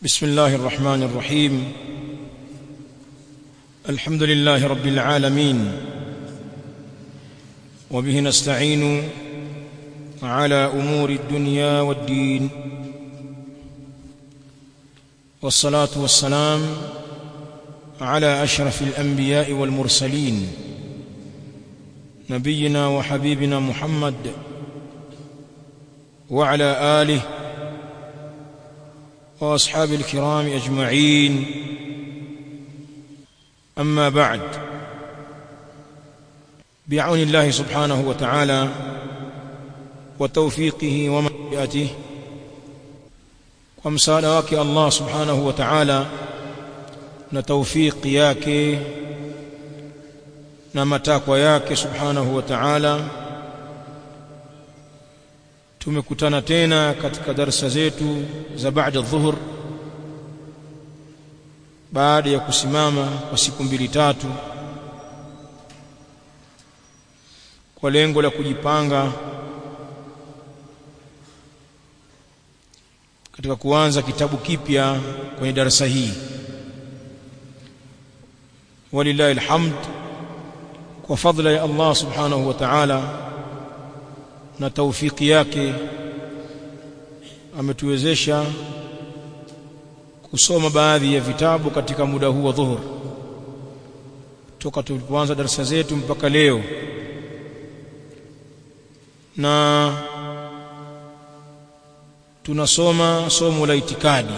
بسم الله الرحمن الرحيم الحمد لله رب العالمين وبه نستعين على امور الدنيا والدين والصلاه والسلام على اشرف الانبياء والمرسلين نبينا وحبيبنا محمد وعلى اله واصحاب الكرام اجمعين اما بعد بعون الله سبحانه وتعالى وتوفيقه ومشيئته kwa msaada wake Allah subhanahu wa ta'ala na tawfiki yake na matakwa yake subhanahu wa ta'ala tumekutana tena katika darasa zetu za baada dhuhur baada ya kusimama kwa siku mbili tatu kwa lengo la kujipanga katika kuanza kitabu kipya kwenye darasa hii walillahi alhamd kwa fadla ya Allah subhanahu wa ta'ala na taufiki yake ametuwezesha kusoma baadhi ya vitabu katika muda huu wa dhuhur toka tulipoanza darasa zetu mpaka leo na tunasoma somo la itikadi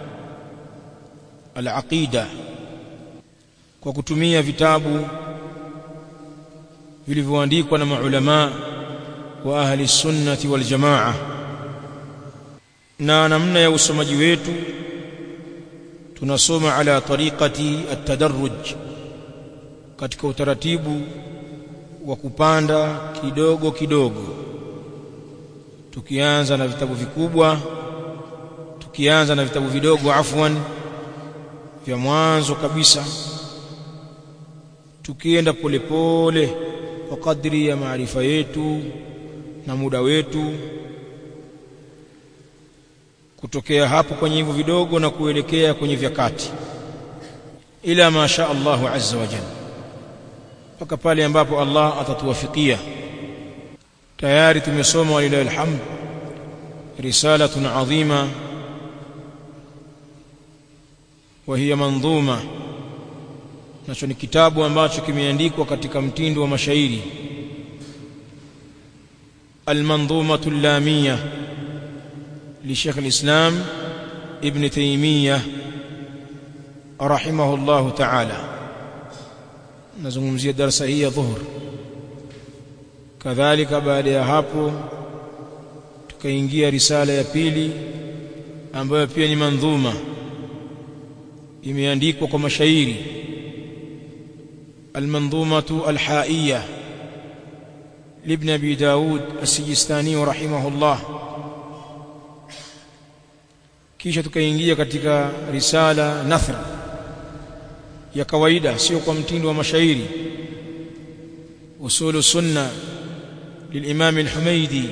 al-aqida kwa kutumia vitabu vilivyoandikwa na maulama wa ahli sunnati wal jamaa na namna ya usomaji wetu tunasoma ala tariqati at-tadarruj katika utaratibu wa kupanda kidogo kidogo tukianza na vitabu vikubwa tukianza na vitabu vidogo afwan vya mwanzo kabisa tukienda polepole kwa kadri ya maarifa yetu na muda wetu kutokea hapo kwenye hivyo vidogo na kuelekea kwenye vya kati ila masha Allahu azza wa jalla mpaka pale ambapo Allah atatuwafikia tayari tumesoma walilahi alhamd risalatun adhima وهي منظومه nacho ni kitabu ambacho kimeandikwa katika mtindo wa mashairi المنظومه اللاميه لشيخ الإسلام ابن تيمية رحمه الله تعالى نزungumzia darasa hii ya dhuhur kadhalika baada ya hapo tukaingia risala ya pili ambayo pia ni mandhuma imeandikwa kwa mashairi المنظومة الحائية لابن أبي داود السجستاني رحمه الله kisha tukaingia katika risala nathr ya kawaida sio kwa mtindo wa mashairi usulu sunna للامام الحميدي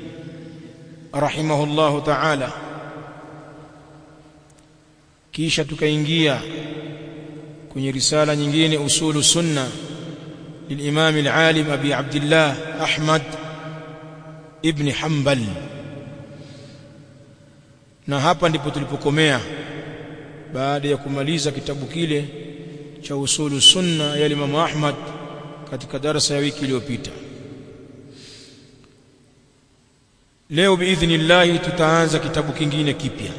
رحمه الله تعالى kisha tukaingia kwenye risala nyingine usulu sunna للامام العالم ابي عبد الله احمد ابن حنبل na hapa ndipo tulipokomea baada ya kumaliza kitabu kile cha usulu sunna ya Imam Ahmad katika darasa ya wiki iliyopita leo biidhnillah tutaanza kitabu kingine kipya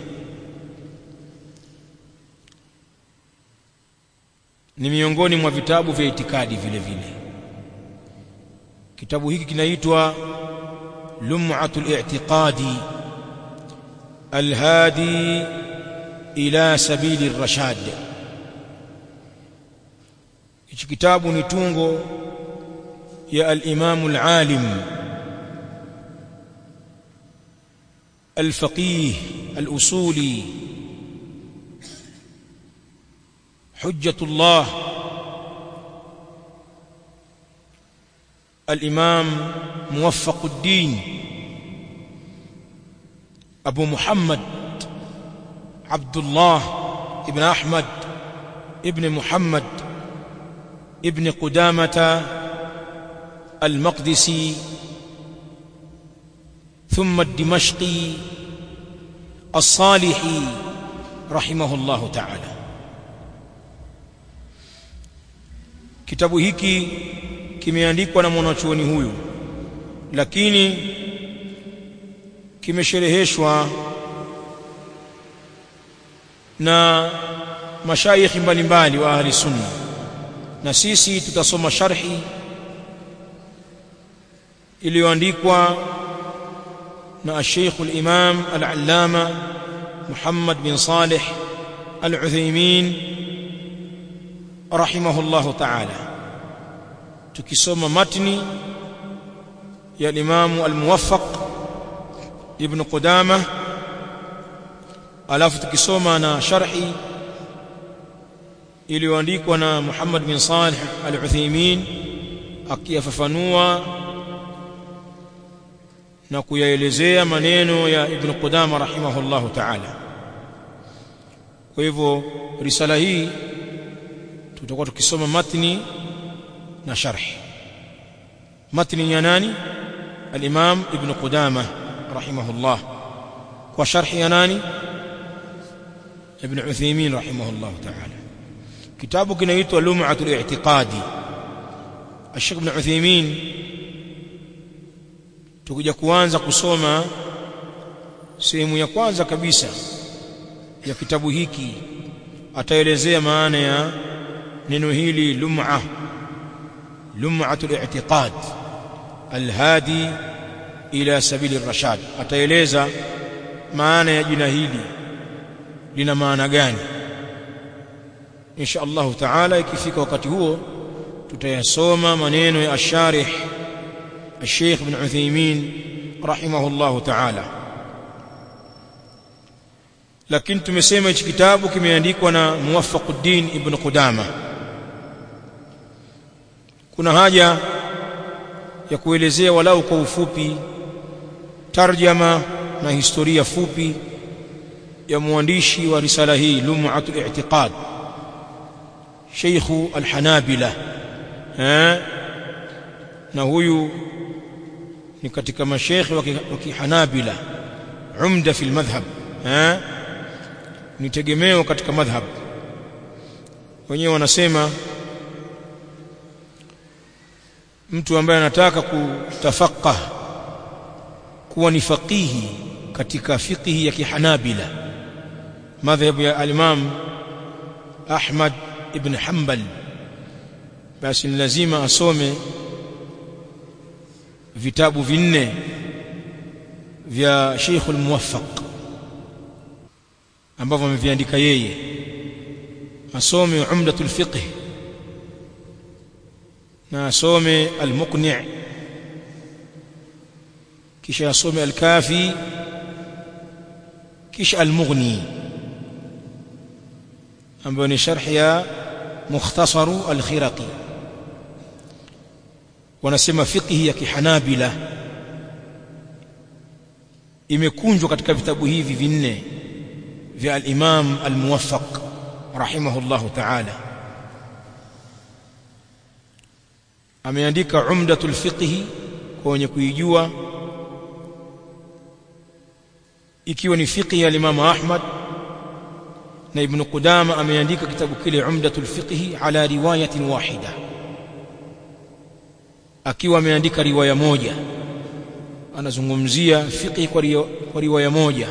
ni miongoni mwa vitabu vya itikadi vile vile kitabu hiki kinaitwa lum'atul i'tiqadi الهادي إلى سبيل الرشاد hichi kitabu ni tungo ya al-Imam al-Alim al-Faqih al-Usuli Hujjatullah al-Imam Muwaffaquddin أبو محمد Abdullah ibn Ahmad ibn Muhammad ibn Qudamata al-Maqdisi ثم الدمشقي الصالحي رحمه الله تعالى kitabu hiki kimeandikwa na mwanachuoni huyu lakini kimeshereheshwa na mashaikhi mbalimbali wa ahli sunna na sisi tutasoma sharhi iliyoandikwa na الشيخ الإمام العلامة محمد بن صالح العثيمين رحمه الله تعالى تكسوم متني يا الإمام الموفق ابن قدامة alafu tukisoma na sharhi iliyoandikwa na Muhammad bin Salih al-Uthaymeen akiyafafanua na kuyaelezea maneno ya Ibn Qudama rahimahullahu ta'ala. Kwa hivyo risala hii tutakuwa tukisoma matni na sharhi. Matni ya nani? Al-Imam Ibn Qudama rahimahullah. Kwa sharhi ya nani? Ibn Uthaymeen rahimahullahu ta'ala. Kitabu kinaitwa Lum'atul I'tiqadi. Sheikh Ibn Uthaymeen tukija kuanza kusoma sehemu ya kwanza kabisa ya kitabu hiki ataelezea maana ya neno hili lum'a lum'atul i'tiqad alhadi ila sabili rashad ataeleza maana ya jina hili lina maana gani insha Allah taala ikifika wakati huo tutayasoma maneno ya asharih الشيخ ابن عثيمين رحمه الله تعالى lakini tumesema hichi kitabu kimeandikwa na Muwaffaquddin ibn Qudama kuna haja ya kuelezea walau kwa ufupi tarjama na historia fupi ya mwandishi wa risala hii Lum'atul I'tiqad Sheikh al-Hanabila eh na huyu ni katika mashekhi wa kihanabila umda fi almadhhab eh ni tegemeo katika madhhab wenyewe wanasema mtu ambaye anataka kutafaqah kuwa ni faqihi katika fiqhi ya kihanabila madhhabu ya al-imam Ahmad ibn Hanbal basi ni lazima asome vitabu vinne vya Sheikh al-Muwaffaq ambavyo ameviandika yeye asome Umdatul Fiqh na asome Al-Muqni' kisha asome Al-Kafi kisha Al-Mughni ambayo ni sharh ya Mukhtasaru Al-Khiraqi wanasema fiqhi ya kihanabila imekunjwa katika vitabu hivi vinne vya al-Imam al-Muwaffaq rahimahullahu ta'ala ameandika umdatul fiqhi kwa wenye kuijua ikiwa ni fiqhi ya Imam Ahmad na Ibn Qudama ameandika kitabu kile umdatul fiqhi ala riwayatin wahida akiwa ameandika riwaya moja anazungumzia fiqh kwa, riwa, kwa riwaya moja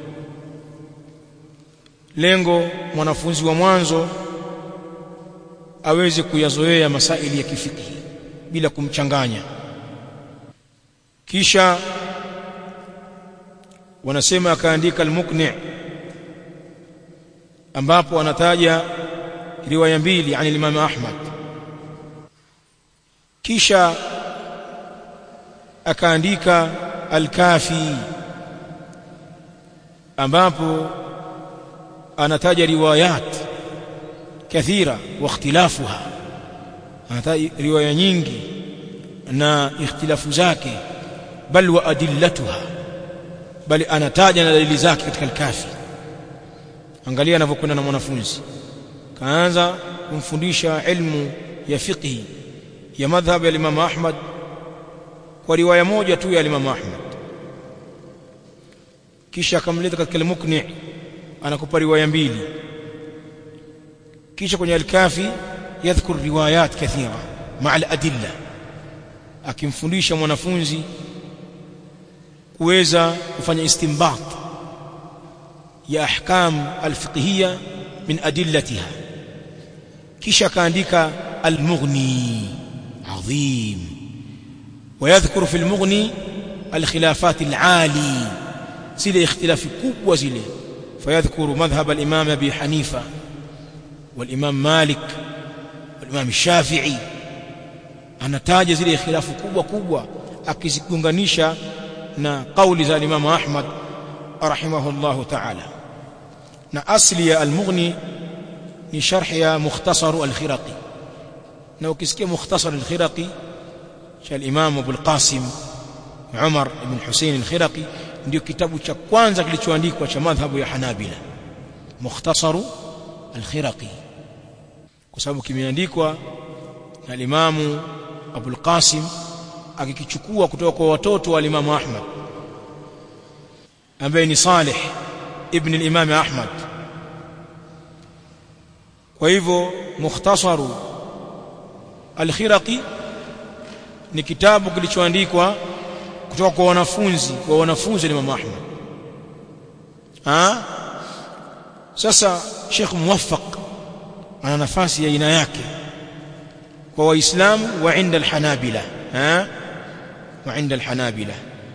lengo mwanafunzi wa mwanzo aweze kuyazoea masaili ya kifiqhi bila kumchanganya kisha wanasema akaandika al-Muqni' ambapo anataja riwaya mbili ani Imam Ahmad kisha akaandika al-Kafi ambapo anataja riwayat kathira wa ikhtilafuha anataja riwaya nyingi na ikhtilafu zake bal wa adillatuha bali anataja na dalili zake katika al-Kafi angalia anavyokwenda na mwanafunzi kaanza kumfundisha ilmu ya fiqhi ya madhhab ya Imam Ahmad kwa riwaya moja tu ya Imam Ahmad kisha akamleta katika al-Muqni anakupa riwaya mbili kisha kwenye al-Kafi yadhkur riwayat kathira ma'a al-adilla akimfundisha mwanafunzi kuweza kufanya istinbat ya ahkam al-fiqhiyya min adillatiha kisha kaandika al-Mughni adhim ويذكر في المغني الخلافات العالي zile ikhtilafi kubwa zile fayadhkuru madhhab al-imam abi hanifa wal-imam malik wal-imam shafi'i anataja zile ikhtilafu kubwa kubwa akizigunganisha na kauli za imam ahmad rahimahullah ta'ala na asli ya al-mughni ni sharh ya mukhtasar al-khiraqi na ukisikia mukhtasar al-khiraqi cha al-imam abu al-qasim umar ibn husayn al-khiraqi ndio kitabu cha kwanza kilichoandikwa cha madhhabu ya Hanabila Mukhtasaru al-Khiraqi kwa sababu kimeandikwa na Imamu Abul Qasim akikichukua kutoka kwa watoto wa Imam Ahmad ambaye ni Salih ibn al-Imam Ahmad kwa hivyo Mukhtasaru al-Khiraqi ni kitabu kilichoandikwa kutoka kwa wanafunzi wa wanafunzi wa Imam Ahmad ah sasa Sheikh Muwaffaq ana nafasi ya aina yake kwa waislamu wa inda alhanabila ah wa inda alhanabila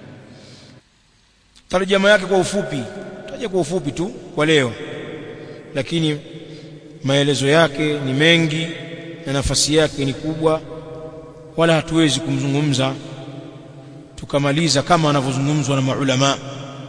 tarjama yake kwa ufupi taje kwa ufupi tu kwa leo lakini maelezo yake ni mengi na nafasi yake ni kubwa wala hatuwezi kumzungumza tukamaliza kama anavyozungumzwa na maulama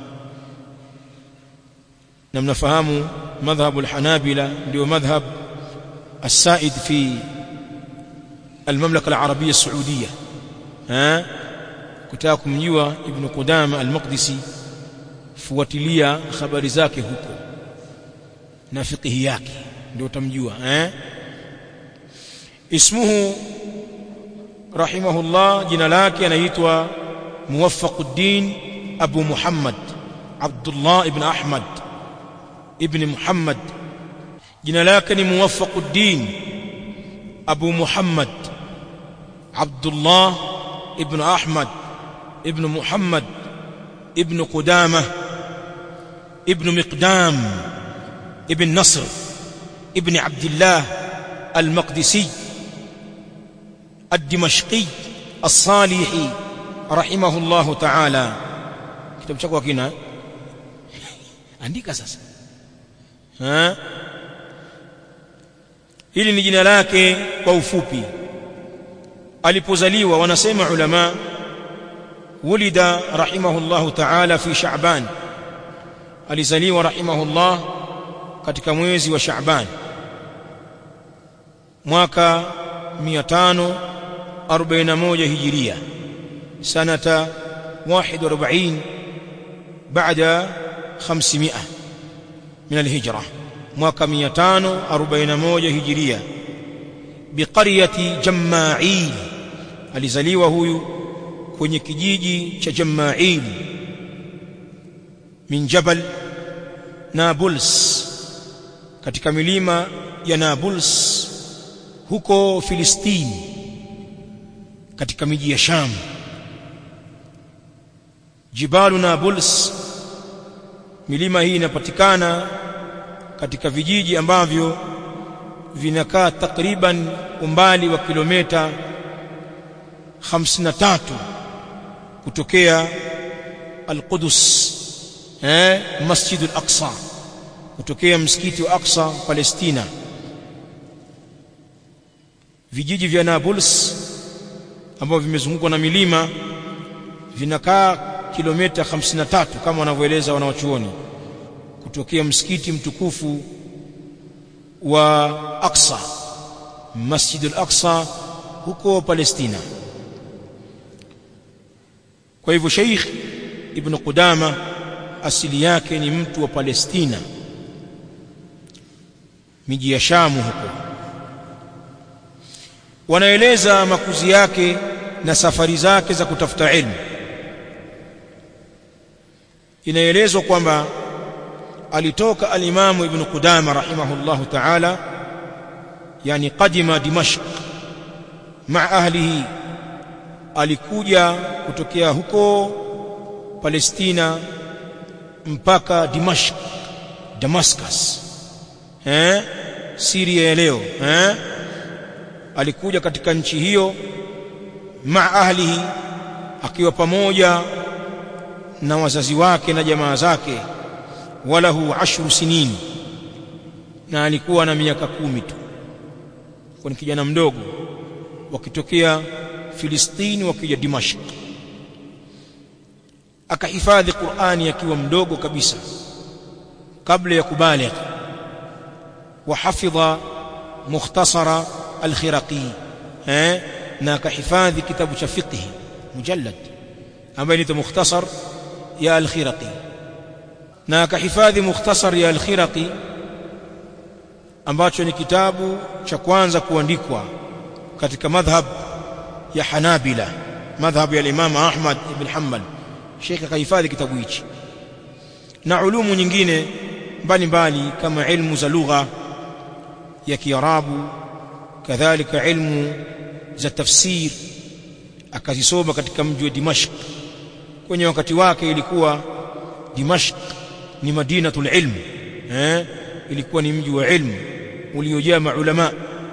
na mnafahamu madhhabu alhanabila ndio madhhab السائد في المملكة العربية السعودية ها kutaka kumjua ibn Qudama al-Maqdisi fuatilia habari zake huko na fiqhi yake ndio utamjua eh ismuhu rahimahullah jina lake anaitwa Muwaffaquddin Abu Muhammad Abdullah ibn Ahmad ibn Muhammad jina lake ni Muwaffaquddin Abu Muhammad Abdullah ibn Ahmad ibn Muhammad ibn Qudamah ibn Miqdam ibn Nasr ibn Abdullah al-Maqdisi الدمشقي الصالحي رحمه الله تعالى kitabu chako kina andika sasa ha hili ni jina lake kwa ufupi alipozaliwa wanasema ulama wulida rahimahullah ta'ala fi sha'ban alizaliwa rahimahullah katika mwezi wa sha'ban mwaka 541 hijiria sanata 41 baada 500 من الهجرة mwaka 541 hijiria biqaryati Jamma'il alizaliwa huyu kwenye kijiji cha Jamma'il min Jabal Nablus katika milima ya Nablus huko Filistini katika miji ya Sham Jibalu Nablus milima hii inapatikana katika vijiji ambavyo vinakaa takriban umbali wa kilomita 53 kutokea Al-Qudus eh Masjid Al-Aqsa kutokea msikiti wa Aqsa Palestina vijiji vya Nablus ambavyo vimezungukwa na milima vinakaa kilomita 53 kama wanavyoeleza wanawachuoni kutokea msikiti mtukufu wa Aqsa Masjid al-Aqsa huko Palestina kwa hivyo Sheikh Ibn Qudama asili yake ni mtu wa Palestina miji ya Shamu huko wanaeleza makuzi yake na safari zake za kutafuta ilmu inaelezwa kwamba alitoka alimamu ibn Qudama rahimahullahu ta'ala yani qadima Dimashq ma ahlihi alikuja kutokea huko Palestina mpaka Dimashq Damascus eh Syria ya leo eh alikuja katika nchi hiyo ma ahlihi akiwa pamoja na wazazi wake na jamaa zake walahu ashru sinin na alikuwa na miaka kumi tu kwa ni kijana mdogo wakitokea Filistini wakija Dimashq akahifadhi Qur'ani akiwa mdogo kabisa kabla ya kubaligh وحفظ مختصر الخرقي eh na akahifadhi kitabu cha fiqh mujallad ambaye ni mukhtasar ya al-khiraqi na akahifadhi mukhtasar ya al-khiraqi ambacho ni kitabu cha kwanza kuandikwa katika madhhab ya Hanabila madhhab ya Imam Ahmad ibn Hanbal Sheikh akahifadhi kitabu hichi na ulumu nyingine mbalimbali kama ilmu za lugha ya Kiarabu kadhalika ilmu za tafsir akazisoma katika mji wa Dimashq kwenye wakati wake ilikuwa Dimashq ni madinatul ilm eh ilikuwa ni mji wa ilmu uliojaa maulama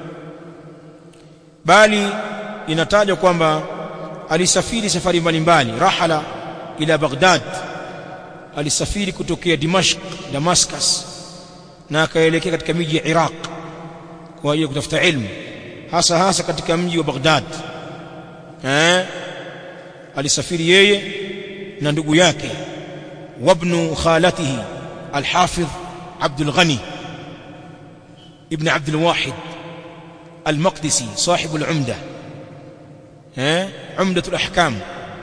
bali inatajwa kwamba alisafiri safari mbalimbali rahala ila Baghdad alisafiri kutokea Dimashq Damascus na akaelekea katika miji ya Iraq kwa ajili ya kutafuta ilmu hasa hasa katika mji wa Baghdad eh alisafiri yeye na ndugu yake wabnu khalatihi alhafidh Abdul Ghani ibn Abdul Wahid المقدسي صاحب العمدة ها عمدة الأحكام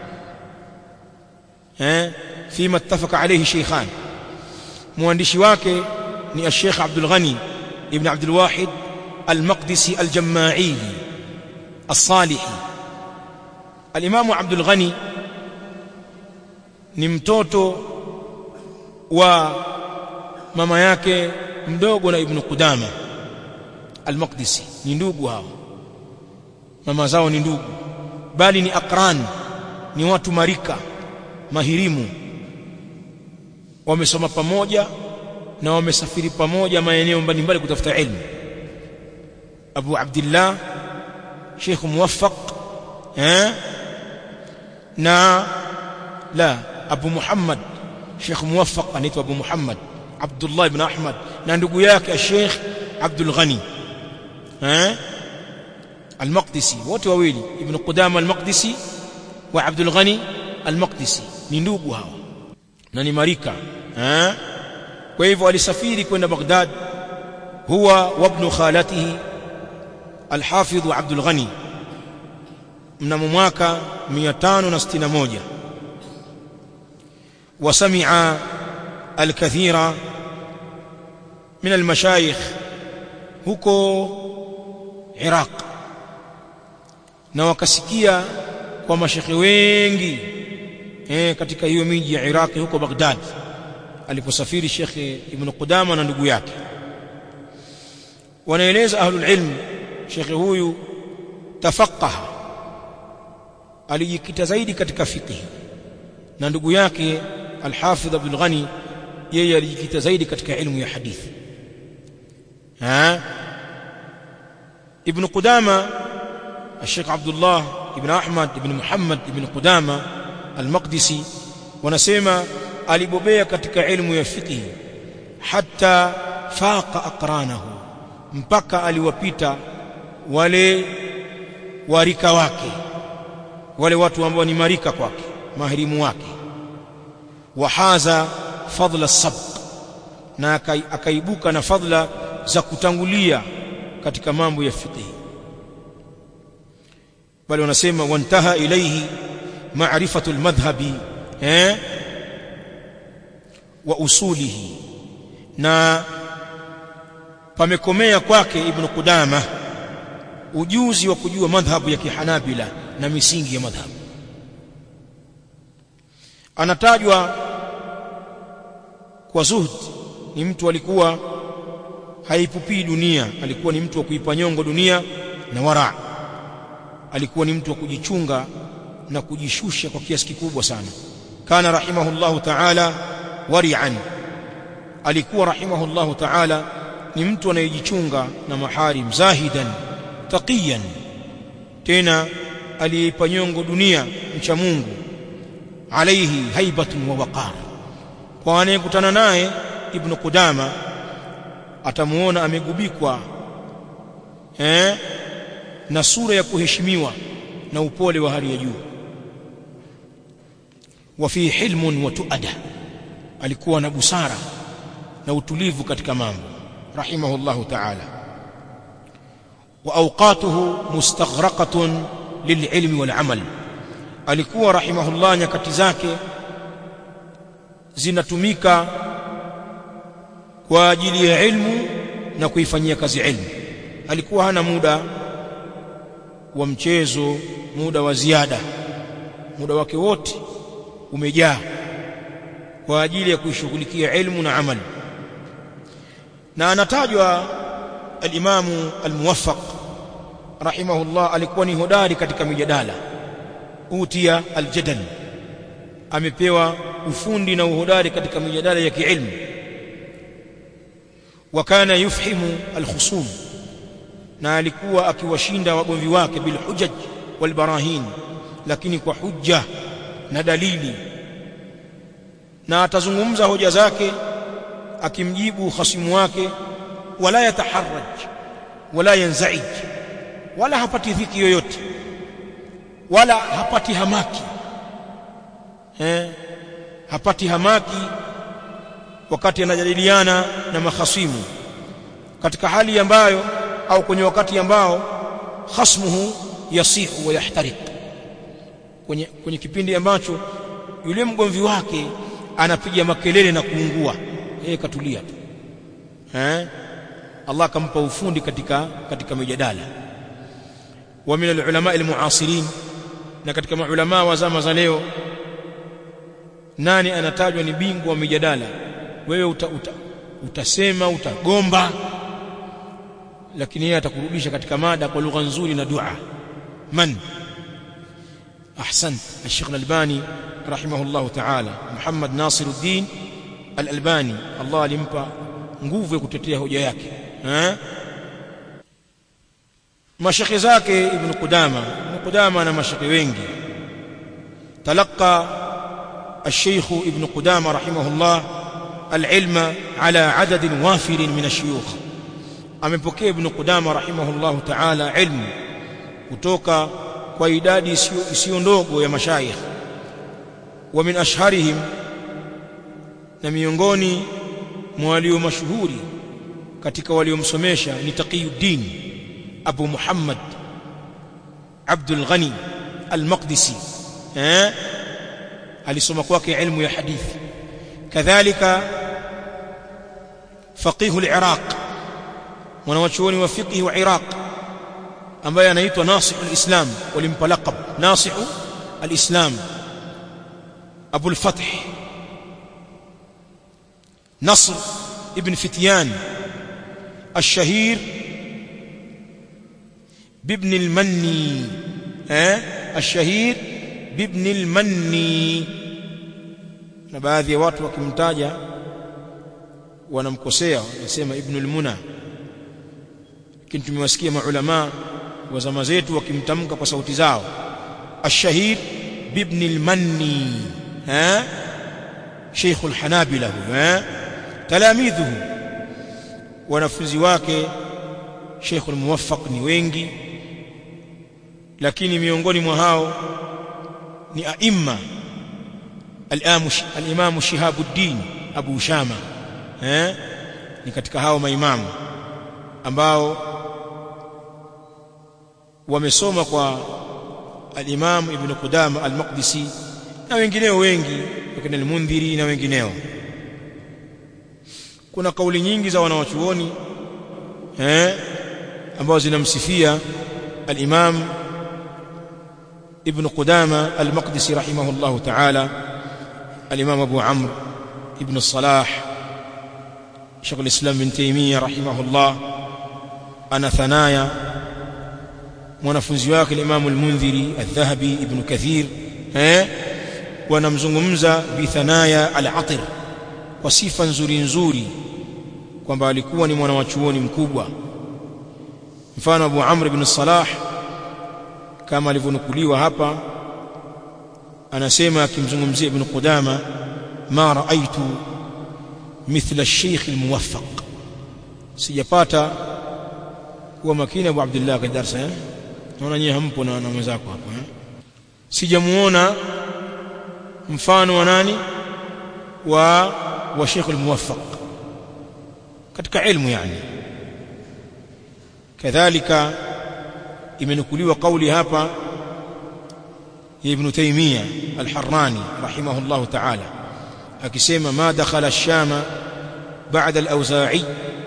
ها فيما اتفق عليه شيخان مهندشي wake ni الشيخ عبد الغني ابن عبد الواحد المقدسي الجماعي الصالحي الإمام عبد الغني ni mtoto wa mama yake mdogo na ibn Qudama al-Maqdisi ni ndugu hao mama zao ni ndugu bali ni akran ni watu marika mahirimu wamesoma pamoja na wamesafiri pamoja maeneo mbalimbali kutafuta ilmu Abu Abdullah Sheikh Muwaffaq eh na la Abu Muhammad Sheikh Muwaffaq anaitwa Abu Muhammad Abdullah ibn Ahmad na ndugu yake Sheikh Abdul Ghani eh Al-Maqdisi wote wawili Ibn Qudama Al-Maqdisi wa Abdul Ghani Al-Maqdisi ni ndugu hao na ni marika eh kwa hivyo alisafiri kwenda Baghdad huwa wa ibn khalatihi Al-Hafidh Abdul Ghani mnamo mwaka 561 وسمع الكثير من المشايخ huko Iraq na wakasikia kwa mashekhe wengi eh katika hiyo miji ya Iraq huko Baghdad aliposafiri Sheikh Ibn Qudama na ndugu yake wanaeleza ahlul ilm Sheikh huyu tafaqaha alijikita zaidi katika fiqh na ndugu yake Al-Hafidh Abdul Ghani yeye alijikita zaidi katika ilmu ya hadithi ها ابن قدامة الشيخ عبد الله ابن أحمد ابن محمد ابن قدامة المقدسي ونسيما alibobea katika ilmu ya fiqh hatta faqa aqranahu mpaka aliwapita wale warika wake wale watu ambao ni marika kwake mahirimu wake wahaza fadla sabq na akaibuka na fadla za kutangulia katika mambo ya fiqh bali wanasema wantaha ilayhi ma'rifatu almadhhabi eh wa usulihi na pamekomea kwake ibn Qudama ujuzi wa kujua madhhabu ya kihanabila na misingi ya madhhabu anatajwa kwa zuhd ni mtu alikuwa haipupii dunia alikuwa ni mtu wa kuipa nyongo dunia na wara alikuwa ni mtu wa kujichunga na kujishusha kwa kiasi kikubwa sana kana rahimahullahu ta'ala wari'an alikuwa rahimahullahu ta'ala ni mtu anayejichunga na maharim zahidan taqiyan tena aliyeipa nyongo dunia mcha Mungu alaihi haibatun wa waqar kwa anayekutana naye ibn Qudama atamuona amegubikwa eh na sura ya kuheshimiwa na upole wa hali ya juu wa fi hilmun wa tuada alikuwa na busara na utulivu katika mambo rahimahullahu ta'ala wa awqatuhu mustaghraqatun lililmi wal amal alikuwa rahimahullah nyakati zake zinatumika kwa ajili ya ilmu na kuifanyia kazi ilmu alikuwa hana muda wa mchezo muda wa ziada muda wake wote umejaa kwa ajili ya kuishughulikia ilmu na amali na anatajwa al-Imamu al-Muwaffaq rahimahullah alikuwa ni hodari katika mijadala utia al-jadal amepewa ufundi na uhodari katika mijadala ya kiilmu wa kana yufhimu al-khusum na alikuwa akiwashinda wagomvi wake bil hujaj wal barahin lakini kwa hujja na dalili na atazungumza hoja zake akimjibu hasimu wake wala yataharraj wala yanzaij wala hapati dhiki yoyote wala hapati hamaki eh hapati hamaki wakati anajadiliana na mahasimu katika hali ambayo au kwenye wakati ambao khasmuhu yasihu wa yahtariq kwenye, kwenye kipindi ambacho yule mgomvi wake anapiga makelele na kuungua yeye katulia tu eh Allah akampa ufundi katika katika mijadala wa min alulama almuasirin na katika maulama wa zama za leo nani anatajwa ni bingwa wa mijadala wewe uta, uta, utasema utagomba lakini yeye atakurudisha katika mada kwa lugha nzuri na dua man ahsant الشيخ الألباني رحمه الله تعالى محمد ناصر الدين الألباني الله alimpa nguvu ya kutetea hoja yake eh mashekhe zake ibn Qudama ibn Qudama na mashekhe wengi talaka الشيخ ابن قدامة رحمه الله العلم على عدد وافر من الشيوخ amepokea ibn Qudama rahimahullahu ta'ala ilmu kutoka kwa idadi isiyo ndogo ya mashayikh wa min ashharihim na miongoni mwa walio mashuhuri katika waliomsomesha ni Taqiyuddin Abu Muhammad Abdul Ghani Al-Maqdisi eh alisoma kwake ilmu ya hadithi kadhalika faqih al-Iraq mwanachuoni wa fiqh wa Iraq ambaye anaitwa Nasih al-Islam walimpa laqab Nasih al-Islam Abu al-Fath نصر ابن فتيان الشهير بابن المني ها الشهير بابن المني na baadhi ya watu wakimtaja wanamkosea wanasema ibn al-muna lakini tumewasikia maulama wa zama zetu wakimtamka kwa sauti zao ash-shahid bibn al-manni ha sheikh al-hanabila ha talamidhuhu wanafunzi wake sheikh al-muwaffaq ni wengi lakini miongoni mwa hao ni aimma al-imam shihabuddin abu shama eh ni katika hao maimamu ambao wamesoma kwa al-Imam Ibn Qudama al-Maqdisi na wengineo wengi wakina al-Mundhiri na wengineo kuna kauli nyingi za wanawachuoni eh ambazo zinamsifia al-Imam Ibn Qudama al-Maqdisi rahimahullahu ta'ala al-Imam Abu Amr Ibn Salah Sheikh al-Islam bin Taymiyyah rahimahullah ana thanaya mwanafunzi wake al-Imam al-Mundhiri al-Dhahabi Ibn Kathir eh wanamzungumza bi thanaya al-Atir kwa sifa nzuri nzuri kwamba alikuwa ni mwana wa chuoni mkubwa mfano Abu Amr ibn Salah kama alivyonukuliwa hapa anasema akimzungumzia Ibn Qudama ma raaitu mithla ash-shaykh al-muwaffaq sijapata kuwa makini Abu Abdullah kwa darasa eh naona nyie hampo na mwenzako hapa eh sijamuona mfano wa nani wa wa Sheikh al-Muwaffaq katika ilmu yani kadhalika imenukuliwa kauli hapa ya Ibn Taymiyyah al-Harrani rahimahullah ta'ala akisema ma dakhala ash-Shama ba'da al-Awza'i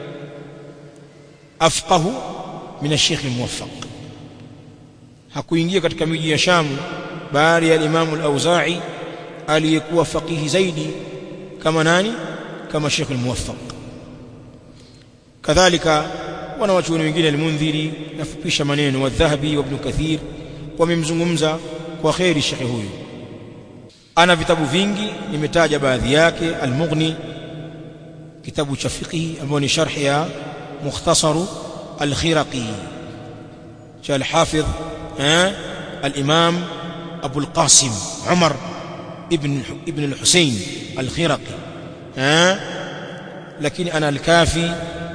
afqahu min ash-Sheikh al-Muwaffaq hakuingia katika miji ya Sham baada ya Imam al-Awza'i aliyekuwa faqihi zaidi kama nani kama Sheikh al-Muwaffaq kadhalika wana wachuoni wengine al-Mundhiri nafupisha maneno wa Dhahabi wa Ibn Kathir wamemzungumza kwa khairi Sheikh huyu ana vitabu vingi nimetaja baadhi yake al-Mughni kitabu cha fiqh ambao ni sharh ya mukhtasaru al-Khiraqi cha al-Hafidh al-Imam Abu al-Qasim Umar ابن ابن الحسين الخرقي ها لكن انا الكافي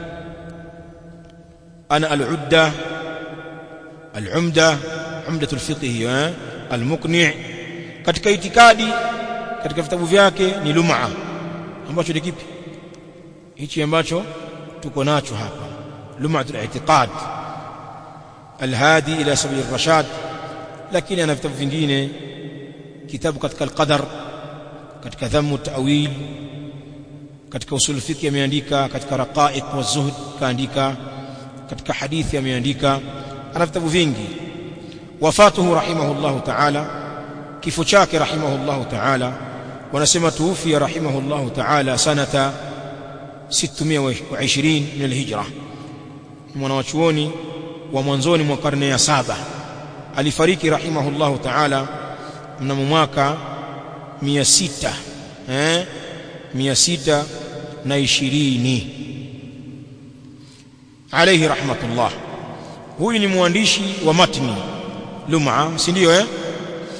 انا العده العمده عمده الفقه ها المقنع katika itikadi katika vitabu vyake ni lum'a ambacho ni kipi hichi ambacho tuko nacho hapa lum'atul i'tiqad alhadi ila sabil rashad lakini ana vitabu vingine kitabu katika al-qadar katika dhammu ta'wil katika usul fiqh ameandika katika raqaiq wa zuhd kaandika katika hadithi ameandika ana vitabu vingi wafatuhu rahimahullah ta'ala kifo chake rahimahullah ta'ala wanasema tuufia rahimahullah ta'ala sanata 620 min al-hijra mwanachuoni wa mwanzoni mwa karne ya saba alifariki rahimahullah ta'ala mnamo mwaka 600 eh 620 alayhi rahmatullah huyu ni mwandishi wa matni lum'a si ndio eh